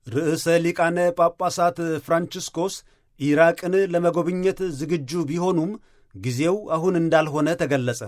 ርዕሰ ሊቃነ ጳጳሳት ፍራንቺስኮስ ኢራቅን ለመጎብኘት ዝግጁ ቢሆኑም ጊዜው አሁን እንዳልሆነ ተገለጸ።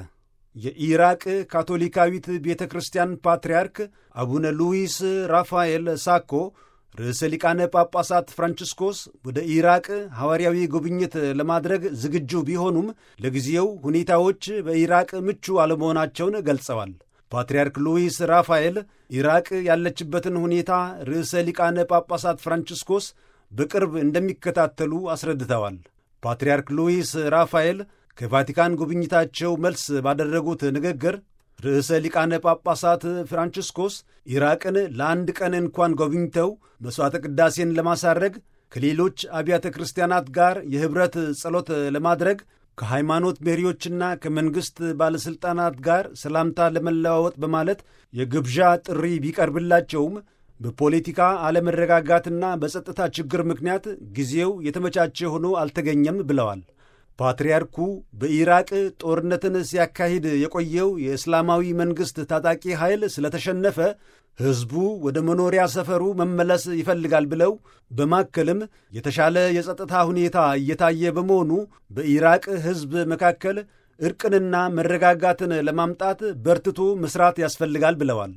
የኢራቅ ካቶሊካዊት ቤተ ክርስቲያን ፓትርያርክ አቡነ ሉዊስ ራፋኤል ሳኮ ርዕሰ ሊቃነ ጳጳሳት ፍራንቺስኮስ ወደ ኢራቅ ሐዋርያዊ ጉብኝት ለማድረግ ዝግጁ ቢሆኑም ለጊዜው ሁኔታዎች በኢራቅ ምቹ አለመሆናቸውን ገልጸዋል። ፓትርያርክ ሉዊስ ራፋኤል ኢራቅ ያለችበትን ሁኔታ ርዕሰ ሊቃነ ጳጳሳት ፍራንቺስኮስ በቅርብ እንደሚከታተሉ አስረድተዋል። ፓትርያርክ ሉዊስ ራፋኤል ከቫቲካን ጉብኝታቸው መልስ ባደረጉት ንግግር ርዕሰ ሊቃነ ጳጳሳት ፍራንቺስኮስ ኢራቅን ለአንድ ቀን እንኳን ጎብኝተው መሥዋዕተ ቅዳሴን ለማሳረግ ከሌሎች አብያተ ክርስቲያናት ጋር የኅብረት ጸሎት ለማድረግ ከሃይማኖት መሪዎችና ከመንግሥት ባለሥልጣናት ጋር ሰላምታ ለመለዋወጥ በማለት የግብዣ ጥሪ ቢቀርብላቸውም በፖለቲካ አለመረጋጋትና በጸጥታ ችግር ምክንያት ጊዜው የተመቻቸ ሆኖ አልተገኘም ብለዋል። ፓትርያርኩ በኢራቅ ጦርነትን ሲያካሂድ የቆየው የእስላማዊ መንግሥት ታጣቂ ኃይል ስለተሸነፈ ሕዝቡ ወደ መኖሪያ ሰፈሩ መመለስ ይፈልጋል ብለው በማከልም የተሻለ የጸጥታ ሁኔታ እየታየ በመሆኑ በኢራቅ ሕዝብ መካከል ዕርቅንና መረጋጋትን ለማምጣት በርትቶ መሥራት ያስፈልጋል ብለዋል።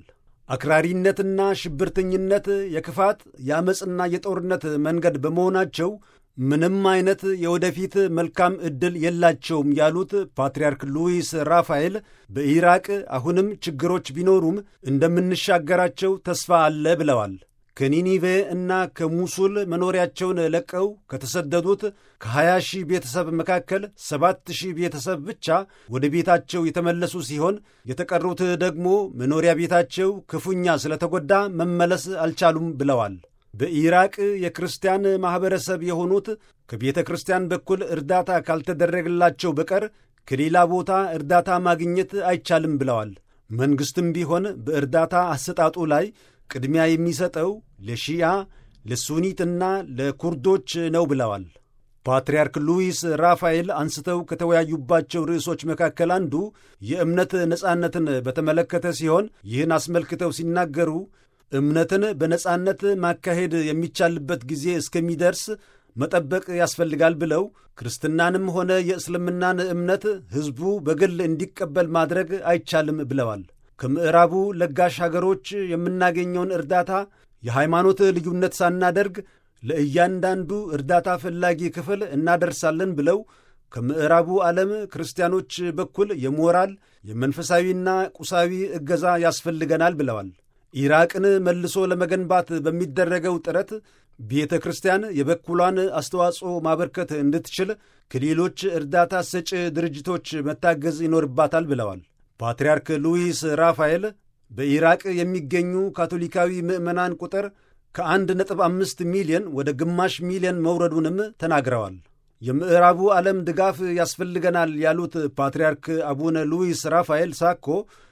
አክራሪነትና ሽብርተኝነት የክፋት የአመፅና የጦርነት መንገድ በመሆናቸው ምንም አይነት የወደፊት መልካም ዕድል የላቸውም ያሉት ፓትርያርክ ሉዊስ ራፋኤል በኢራቅ አሁንም ችግሮች ቢኖሩም እንደምንሻገራቸው ተስፋ አለ ብለዋል። ከኒኒቬ እና ከሙሱል መኖሪያቸውን ለቀው ከተሰደዱት ከ20 ሺህ ቤተሰብ መካከል 7 ሺህ ቤተሰብ ብቻ ወደ ቤታቸው የተመለሱ ሲሆን የተቀሩት ደግሞ መኖሪያ ቤታቸው ክፉኛ ስለተጎዳ መመለስ አልቻሉም ብለዋል። በኢራቅ የክርስቲያን ማኅበረሰብ የሆኑት ከቤተ ክርስቲያን በኩል እርዳታ ካልተደረገላቸው በቀር ከሌላ ቦታ እርዳታ ማግኘት አይቻልም ብለዋል። መንግሥትም ቢሆን በእርዳታ አሰጣጡ ላይ ቅድሚያ የሚሰጠው ለሺያ ለሱኒትና ለኩርዶች ነው ብለዋል። ፓትርያርክ ሉዊስ ራፋኤል አንስተው ከተወያዩባቸው ርዕሶች መካከል አንዱ የእምነት ነጻነትን በተመለከተ ሲሆን ይህን አስመልክተው ሲናገሩ እምነትን በነጻነት ማካሄድ የሚቻልበት ጊዜ እስከሚደርስ መጠበቅ ያስፈልጋል ብለው ክርስትናንም ሆነ የእስልምናን እምነት ሕዝቡ በግል እንዲቀበል ማድረግ አይቻልም ብለዋል። ከምዕራቡ ለጋሽ ሀገሮች የምናገኘውን እርዳታ የሃይማኖት ልዩነት ሳናደርግ ለእያንዳንዱ እርዳታ ፈላጊ ክፍል እናደርሳለን ብለው ከምዕራቡ ዓለም ክርስቲያኖች በኩል የሞራል የመንፈሳዊና ቁሳዊ እገዛ ያስፈልገናል ብለዋል። ኢራቅን መልሶ ለመገንባት በሚደረገው ጥረት ቤተ ክርስቲያን የበኩሏን አስተዋጽኦ ማበርከት እንድትችል ከሌሎች እርዳታ ሰጪ ድርጅቶች መታገዝ ይኖርባታል ብለዋል። ፓትርያርክ ሉዊስ ራፋኤል በኢራቅ የሚገኙ ካቶሊካዊ ምዕመናን ቁጥር ከአንድ ነጥብ አምስት ሚሊዮን ወደ ግማሽ ሚሊዮን መውረዱንም ተናግረዋል። የምዕራቡ ዓለም ድጋፍ ያስፈልገናል ያሉት ፓትርያርክ አቡነ ሉዊስ ራፋኤል ሳኮ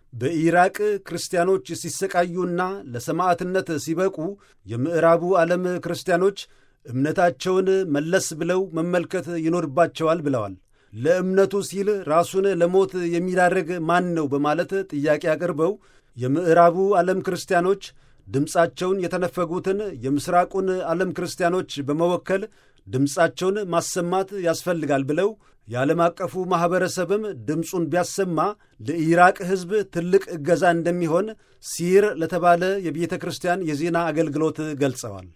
በኢራቅ ክርስቲያኖች ሲሰቃዩና ለሰማዕትነት ሲበቁ የምዕራቡ ዓለም ክርስቲያኖች እምነታቸውን መለስ ብለው መመልከት ይኖርባቸዋል ብለዋል። ለእምነቱ ሲል ራሱን ለሞት የሚዳርግ ማን ነው በማለት ጥያቄ አቅርበው የምዕራቡ ዓለም ክርስቲያኖች ድምፃቸውን የተነፈጉትን የምሥራቁን ዓለም ክርስቲያኖች በመወከል ድምፃቸውን ማሰማት ያስፈልጋል ብለው የዓለም አቀፉ ማኅበረሰብም ድምፁን ቢያሰማ ለኢራቅ ሕዝብ ትልቅ እገዛ እንደሚሆን ሲር ለተባለ የቤተ ክርስቲያን የዜና አገልግሎት ገልጸዋል።